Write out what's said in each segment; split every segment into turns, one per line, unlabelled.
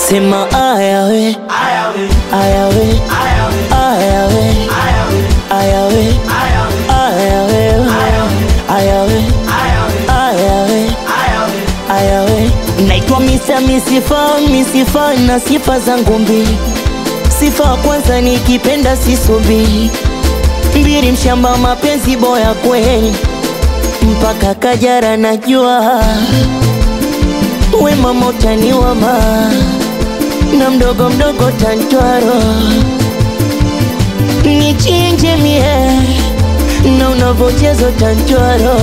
sema ayawe ayawe ayawe ayawe ayawe ayawe ayawe naitwa misa misifa misifa na sifa zangu mbili sifa ya kwanza nikipenda sisubi mbili mshamba mapenzi boya kweli mpaka kajara najua we mama utaniwama na mdogo mdogo tantwaro nichinje mie na unavochezo tantwaro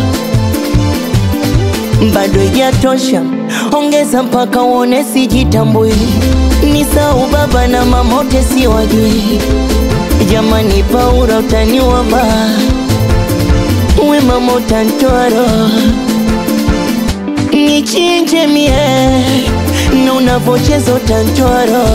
bado ijatosha ongeza mpaka uone sijitambui ni sau baba na mamote siwajui jamani paura utaniwama we mama utantwaro nichinje mie na unavocheza utantwaro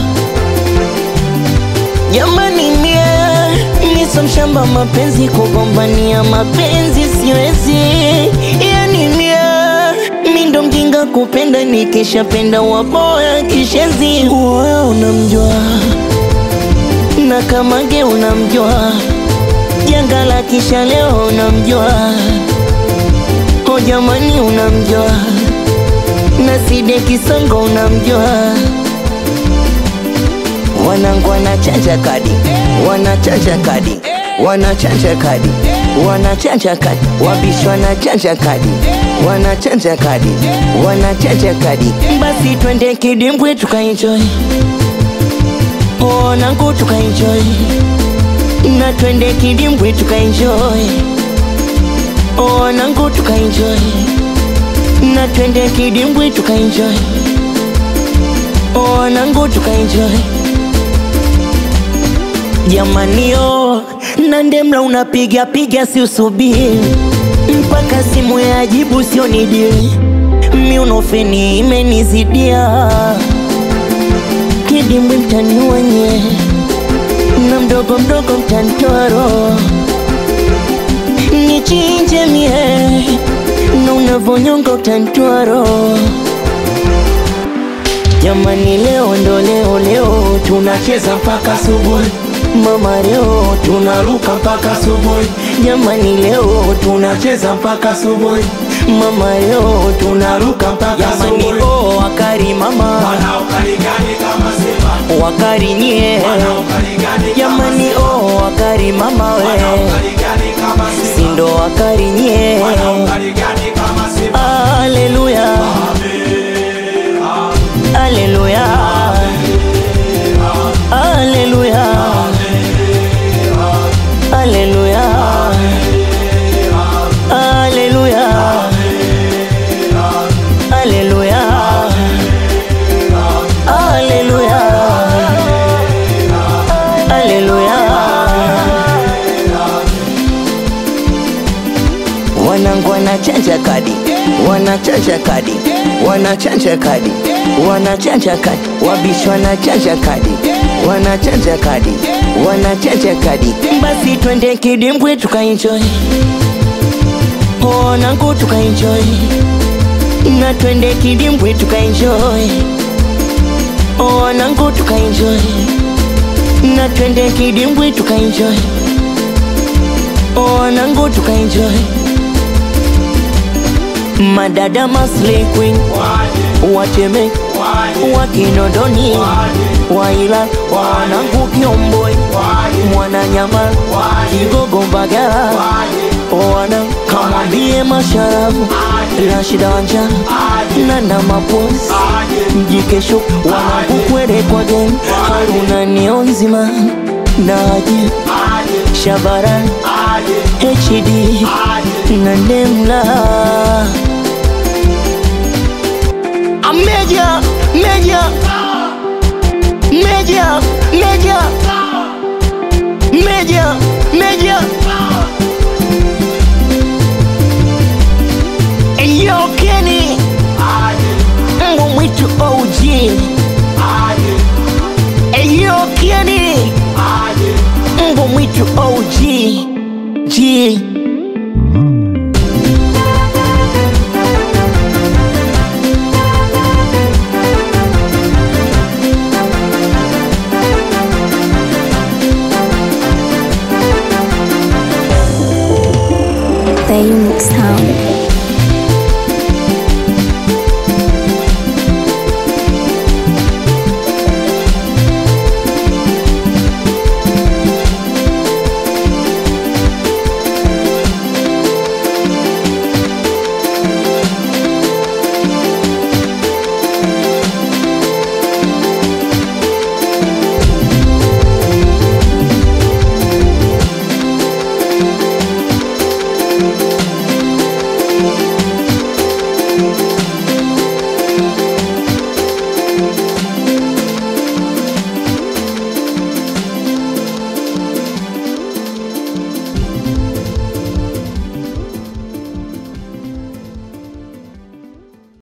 jamani mie niso mshamba mapenzi kugombania mapenzi siwezi yani mie mi ndo mjinga kupenda nikishapenda waboya kishezi uwe unamjua na kamage unamjua janga la kisha leo unamjua o jamani unamjua na side kisongo unamjua wanangu wanachanja kadi wanachanja kadi wanachanja kadi wanachanja kadi wabishi wanachanja kadi wanachanja kadi wanachanja kadi basi twende kidimbwi tukaenjoy wanangu tukaenjoy na twende kidimbwi tukaenjoy wanangu tukaenjoy na twende kidimbwi tukaenjoy wanangu tukaenjoy jamanio na ndemla unapiga piga si usubiri mpaka simu ya ajibu sio nidili miunofeni imenizidia kidimbwi mtaniwanye na mdogo mdogo mtantoro nichinje mie na unavonyonga utantwaro jamani leo ndo leo leo tunacheza mpaka asubuhi mama leo tunaruka mpaka asubuhi jamani leo tunacheza mpaka asubuhi mama leo tunaruka mpaka jamani oh wakari mama
Wanaokarigani kama sema
wakari nye
Wanaokarigani kama
jamani oh wakari mama we
Wanaokarigani kama sema
sindo wakari nye
Wanaokarigani kama sema
Haleluya, haleluya, haleluya, haleluya, haleluya, haleluya, haleluya, haleluya. Wanangu wanachanja kadi, wanachanja kadi, wanachanja kadi, wanachanja kadi, wabishi wanachanja kadi, wanachanja kadi, wanachanja kadi. Basi twende kidimbwi tukaenjoy, wanangu tukaenjoy, na twende kidimbwi tukaenjoy, wanangu tukaenjoy, na twende kidimbwi tukaenjoy, wanangu tukaenjoy madada Masli Queen wateme wakinondoni waila wanangu Kiomboi mwananyama Kigogo Mbagala wana kamwambie masharafu Rashida Wanja Nana Mapozi mjikesho wanangu kwere kwa gen Haruna Nionzima Naji Shabaran HD na Ndemla Meja, meja, meja, meja, meja, meja. Eyo Kenny, mbwa mwitu OG. Eyo Kenny, mbwa mwitu OG. G.